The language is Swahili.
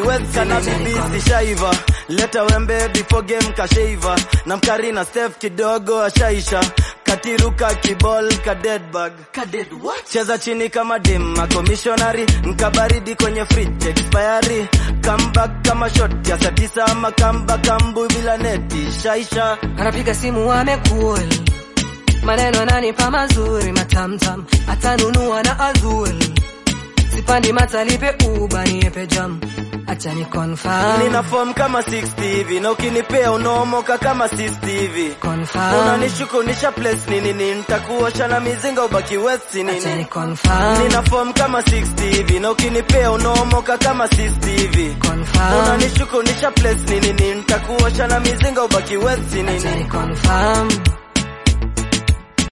west kana bibi zishaiva leta wembe before game kashaiva na mkari na stef kidogo ashaisha katiruka kibol ka dead bag cheza chini kama dema commissionary nkabaridi kwenye fridge expiry comeback kama shot ya saa tisa ama kamba kambu bila neti shaisha anapiga simu amekul maneno ananipa mazuri matamtam atanunua na azul sipandi matalipe uba niepe jam acha ni confirm nina form kama 60 hivi na ukinipea unaomoka kama 60 hivi confirm unanishukunisha place nini nini nitakuosha na mizinga ubaki west acha ni nini confirm nina form kama 60 hivi na ukinipea unaomoka kama 60 hivi confirm unanishukunisha place nini nini nitakuosha na mizinga ubaki west acha ni nini confirm